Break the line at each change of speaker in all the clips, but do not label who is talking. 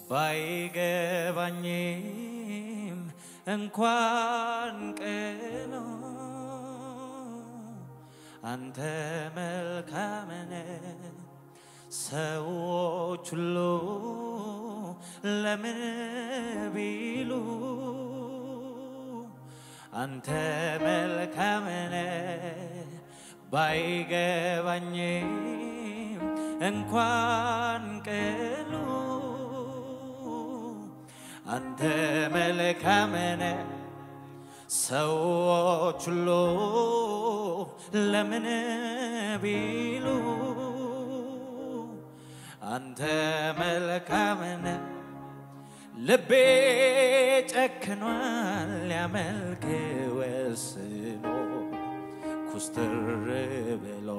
ባይገባኝም እንኳን ቀኑ አንተ መልካምነ ሰዎች ሁሉ ለምን ቢሉ አንተ መልካምነ ባይገባኝም እንኳን ቀኑ አንተ መልካምነ ሰዎች ሁሉ ለምን ቢሉ አንተ መልካምነ ልቤ ጨክኗል ሊያመልክ ወስኖ ኩስትር ብሎ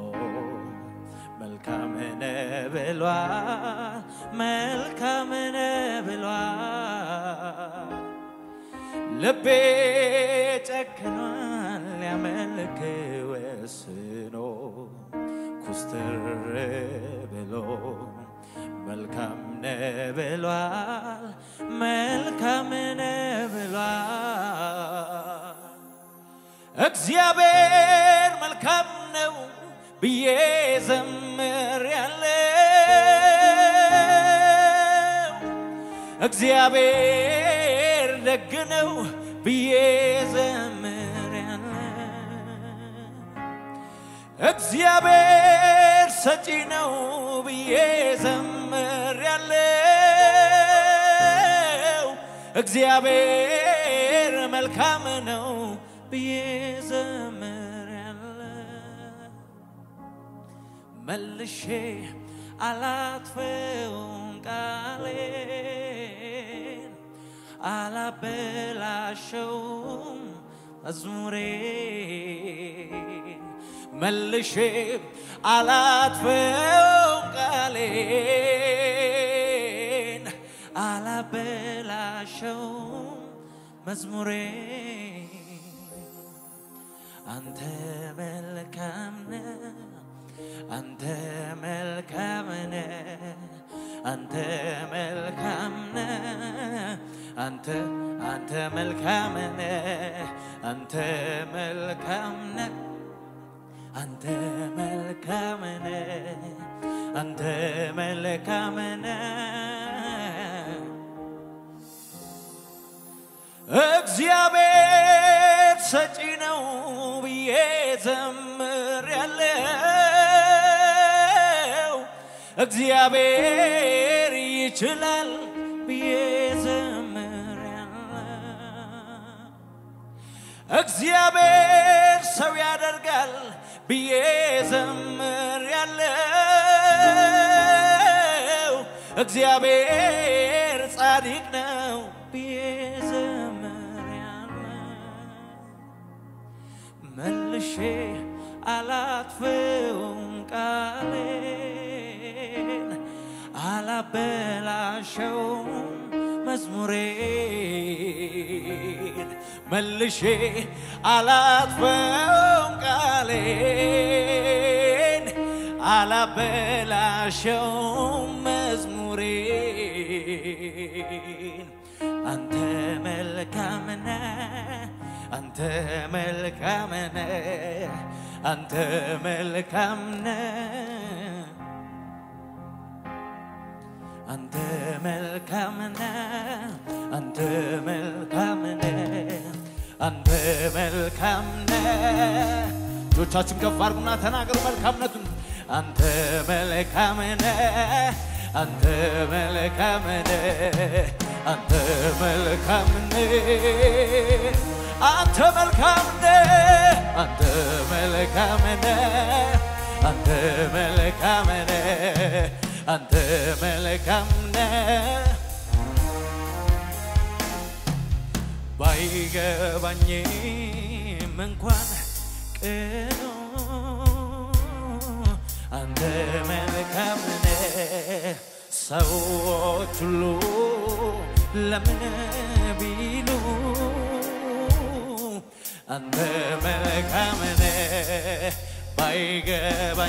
መልካምነ ብሏል መልካምነ ብሏል ልቤ ጨክኗል ሊያመልክ ወስኖ ኩስትር ብሎ መልካም ነህ ብሏል መልካም ነህ ብሏል እግዚአብሔር መልካም ነው ብዬ ዘምር ያለው እግዚአብሔር ደግ ነው ብዬ ዘምር ያለው እግዚአብሔር ሰጪ ነው ብዬ ዘምር ያለው እግዚአብሔር መልካም ነው ብዬ ዘምር ያለው መልሼ አላጥፈውም ቃሌን አላበላሸውም መዝሙሬን መልሼ አላጥፈውም ቃሌን አላበላሸውም መዝሙሬን አንተ መልካም ነህ አንተ መልካም ነህ አንተ መልካም ነህ አንተ አንተ መልካም ነህ አንተ መልካም ነህ አንተ መልካም ነህ አንተ መልካም ነህ እግዚአብሔር ሰጪ ነው ብዬ ዘምር ያለው እግዚአብሔር ይችላል ብዬ ዘምር ያለው እግዚአብሔር ሰው ያደርጋል ብዬ ዘምር ያለው እግዚአብሔር ጻድቅ ነው ብዬ ዘምር ያለው መልሼ አላጥፈውም ቃሌን አላበላሸውም መዝሙሬን መልሼ አላጥፈውም ቃሌን አላበላሸውም መዝሙሬን አንተ መልካም ነህ አንተ መልካም ነህ አንተ መልካም ነህ አንተ መልካም ነህ አንተ መልካም ነህ አንተ መልካም ነህ እጆቻችሁን ከፍ አድርጉና ተናገሩ መልካምነቱን አንተ መልካም ነህ አንተ መልካም ነህ አንተ መልካም ነህ አንተ መልካም ነህ አንተ መልካም ነህ አንተ መልካም ነህ አንተ መልካም ነህ ባይገባኝም እንኳን ቅኑ አንተ መልካም ነህ ሰዎች ሁሉ ለምን ቢሉ አንተ መልካም ነህ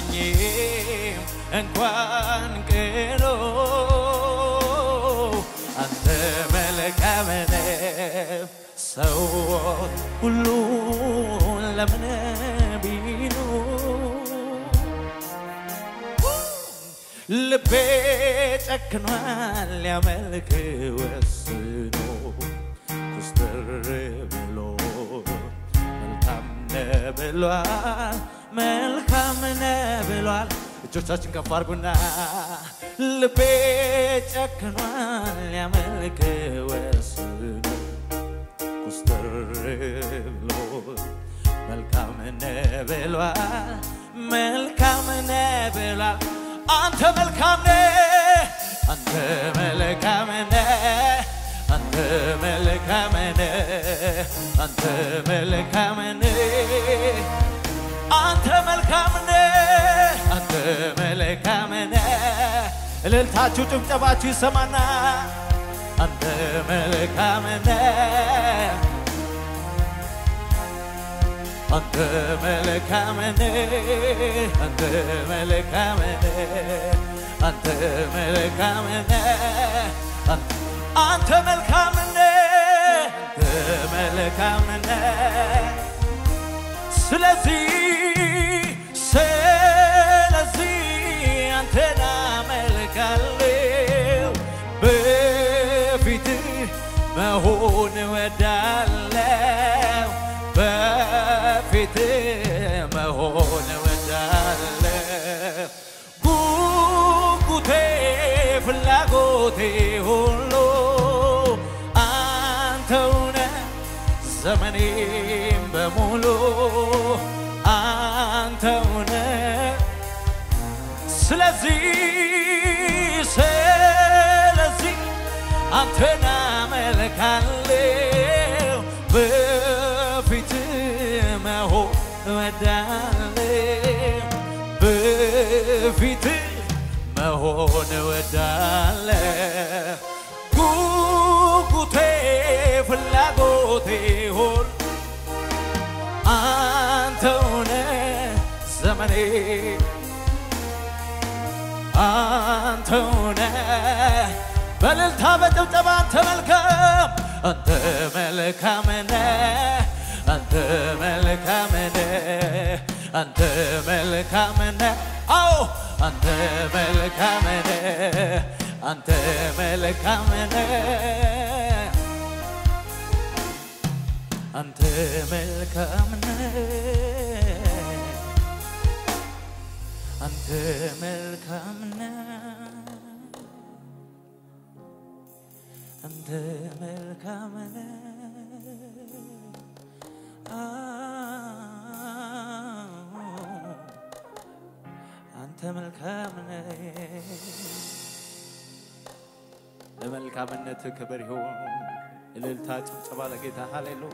ባይገባኝም እንኳን ቅኑ ሁሉ ለምን ቢሉ ልቤ ጨክኗል ሊያመልክ ወስኖ ኩስትር ብሎ መልካም ነህ ብሏል መልካም ነህ ብሏል እጆቻችን ከፍ አድርጉና ልቤ ጨክኗል ሊያመልክ ወስኖ ኩስትር ብሎ መልካም ነህ ብሏል መልካም ነህ ብሏል አንተ መልካም ነህ አንተ መልካም ነህ አንተ መልካም ነህ አንተ መልካም ነህ አንተ መልካም ነህ አንተ መልካም ነህ እልልታችሁ ጭብጨባችሁ ይሰማና አንተ መልካም ነህ አንተ መልካም ነህ አንተ መልካም ነህ አንተ መልካም ነህ አንተ መልካም ነህ አንተ መልካም ነህ ስለዚህ ስለዚህ አንተን አመልካለሁ በፊትህ መሆን እወዳለሁ በፊትህ መሆን እወዳለሁ ጉጉቴ ፍላጎቴ ሁሉ አንተውነ ዘመኔም በሙሉ አንተውነ ስለዚህ ስለዚህ አንተን አመልካለሁ በፊት መሆን እወዳለሁ በፊት መሆን እወዳለሁ ጉጉቴ ፍላጎቴ ሁሉ አንተውነ ዘመኔ አንተውነ በእልልታ በጭብጨባ አንተ መልካም አንተ መልካም ነህ አንተ መልካም ነህ አንተ መልካም ነህ አዎ አንተ መልካም ነህ አንተ መልካም ነህ አንተ መልካም ነህ አንተ መልካም ነህ አንተ መልካም ነህ አዎ፣ አንተ መልካም ነህ ለመልካምነት ክብር ይሁን እልልታ ጭብጨባ ለጌታ ሃሌሉያ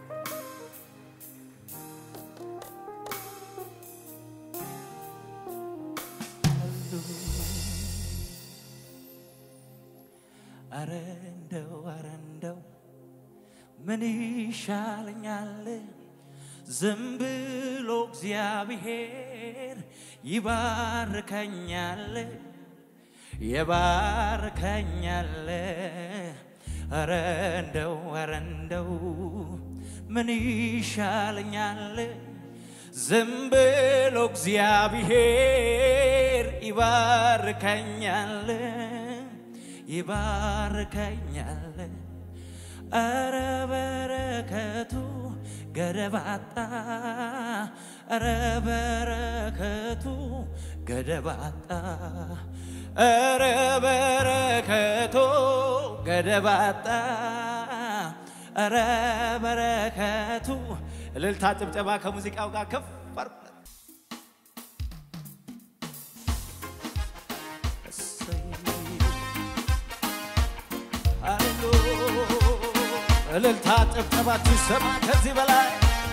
አረ እንደው አረ እንደው ምን ይሻለኛል ዝም ብሎ እግዚአብሔር ይባርከኛል ይባርከኛል አረ እንደው አረ እንደው ምን ይሻለኛል ዝም ብሎ እግዚአብሔር ይባርከኛል ይባርከኛል አረ በረከቱ ገደባጣ አረ በረከቱ ገደባጣ አረ በረከቱ ገደባጣ አረ በረከቱ እልልታ ጭብጨባ ከሙዚቃው ጋር ከፍ አድርጉለት። እሰይ እልልታ ጭብጨባችሁ ይሰማ ከዚህ በላይ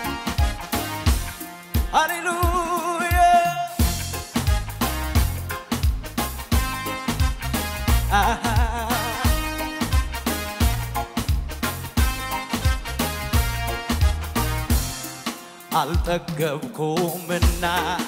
ሃሌሉያ አሃ አልጠገብኩምና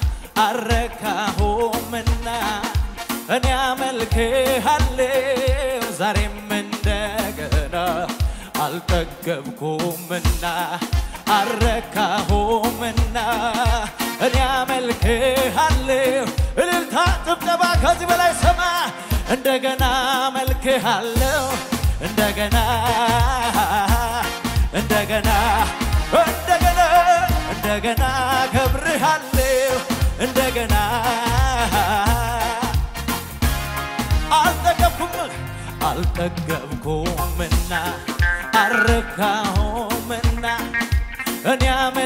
አረካሁምና እኔ አመልክሃለሁ ዛሬም እንደገና አልጠገብኩምና አረካሁምና እኔ አመልክሃለሁ። እልልታ ጭብጨባ ከዚህ በላይ ሰማ እንደገና አመልክሃለሁ እንደገና እንደገና እንደገና እንደገና ከብርሃለሁ እንደገና አልጠገብኩም አልጠገብኩምና አረካሁምና እኔ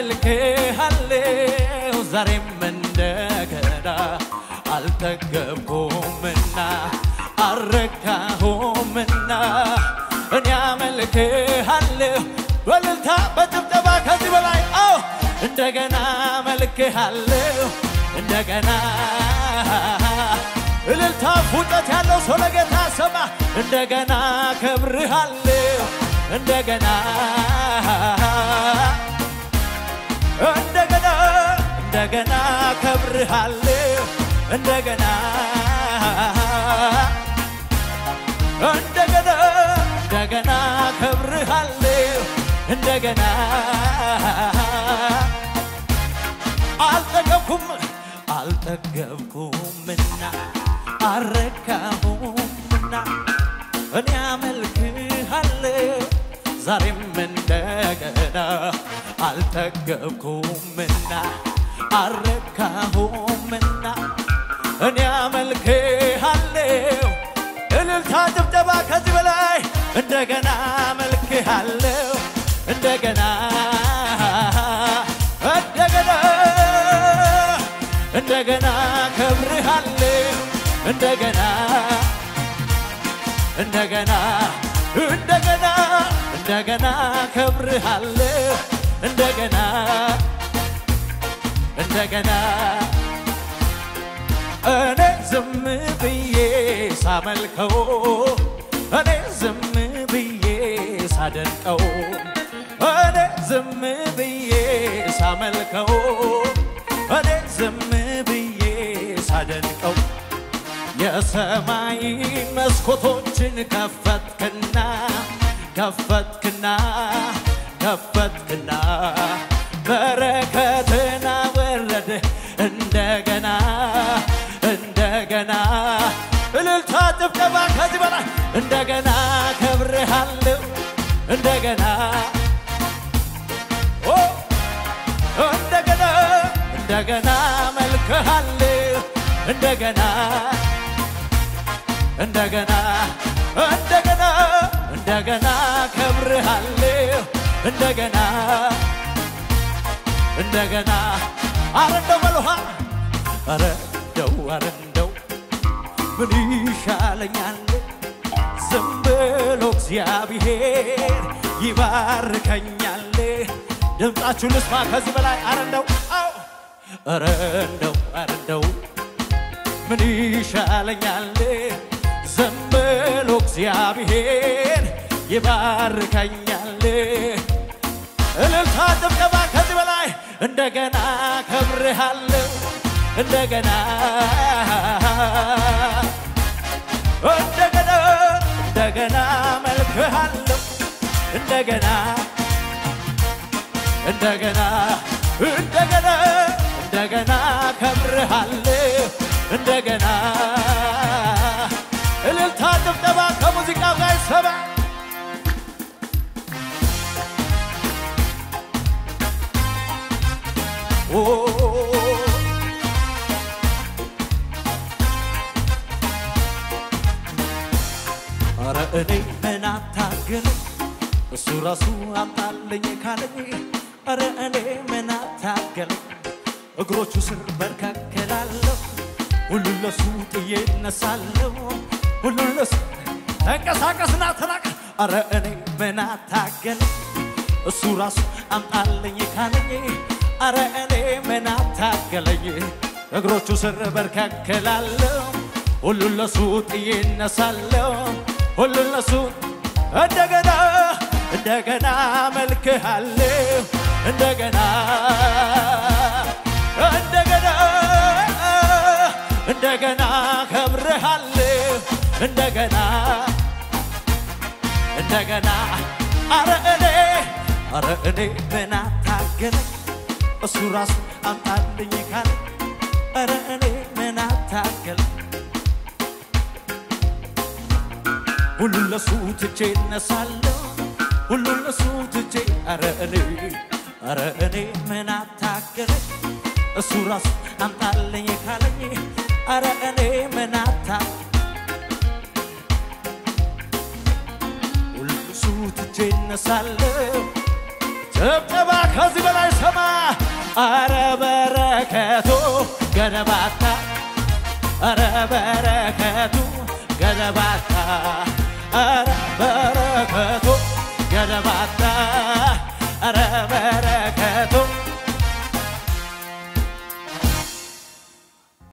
አመልክሃለሁ ዛሬም እንደገና አልጠገብኩምና አረካሁምና እኔ አመልክሃለሁ በእልልታ በጭብጨባ ከዚህ በላይ አዎ እንደገና አመልክሃለሁ እንደገና እልልታ ፉጨት ያለው ሰው ለጌታ ሰማ እንደገና ከብርሃለሁ እንደገና እንደገና እንደገና ከብርሃለሁ እንደገና እንደገና እንደገና ከብርሃለሁ እንደገና አልጠገብኩም አልጠገብኩምና አረካሁምና እኔ አመልክሃለሁ ዛሬም እንደገና አልጠገብኩምና አረካሁምና እኔ አመልክሃለሁ እልልታ ጭብጨባ ከዚህ በላይ እንደገና አመልክሃለሁ እንደገና እንደገና እንደገና ከብርሃለሁ እንደገና እንደገና እንደገና እንደገና ከብርሃለሁ እንደገና እንደገና እኔ ዝም ብዬ ሳመልከው እኔ ዝም ብዬ ሳደንቀው እኔ ዝም ብዬ ሳመልከው እኔ ዝም ብዬ ሳደንቀው የሰማይ መስኮቶችን ከፈትክና ከፈትክና ከፈትክና በረከትና ወረደ እንደገና እንደገና እልልታ ጭብጨባ ከዚህ በላይ እንደገና ከብርሃለሁ እንደገና ኦ እንደገና እንደገና መልክሃለሁ እንደገና እንደገና እንደገና እንደገና ከብርሃለሁ እንደገና እንደገና አረ እንደው በልሃ አረ እንደው አረ እንደው ምን ይሻለኛል ዝም ብሎ እግዚአብሔር ይባርከኛል ድምፃችሁ ልስማ ከዚህ በላይ አረ እንደው አው አረ እንደው አረ እንደው ምን ይሻለኛል ዝም ብሎ እግዚአብሔር ይባርከኛል እልልታ ጭብጨባ ከዚህ በላይ እንደገና ከብርሃለሁ እንደገና እንደገና እንደገና መልክሃለሁ እንደገና እንደገና እንደገና እንደገና ከብርሃለሁ እንደገና እልልታ ጭብጨባ ከሙዚቃው ጋር ይሰማ ኦ አረ እኔ ምን አታገለኝ እሱ ራሱ አምጣልኝ ካለኝ አረ እኔ ምን አታገለኝ እግሮቹ ስር በርካከላለሁ ሁሉን ለሱ ጥዬ እነሳለሁ ሁሉን ለሱ ተንቀሳቀስና ተናቀ አረ እኔ ምን አታገለኝ እሱ ራሱ አምጣልኝ ካለኝ አረ እኔ ምን አታገለኝ እግሮቹ ስር በርካከላለሁ ሁሉን ለሱ ጥዬ እነሳለሁ ሁሉን ለሱ እንደገና እንደገና መልክሃለሁ እንደገና እንደገና እንደገና ከብርሃለሁ እንደገና እንደገና አረ እኔ አረ እኔ ምን አታ አታገለኝ እሱ ራሱ አምጣልኝ ካለ ኧረ እኔ ምን አታገለኝ ሁሉን ለሱ ትቼ እነሳለሁ ሁሉን ለሱ ትቼ ኧረ እኔ ኧረ እኔ ምን አታገለኝ እሱ ራሱ አምጣልኝ ካለኝ ኧረ እኔ ምን አታ ሁሉን ለሱ ትቼ እነሳለሁ ጭብጨባ ከዚህ በላይ ሰማ አረ በረከቱ ገነባታ አረ በረከቱ ገነባታ አረ በረከቱ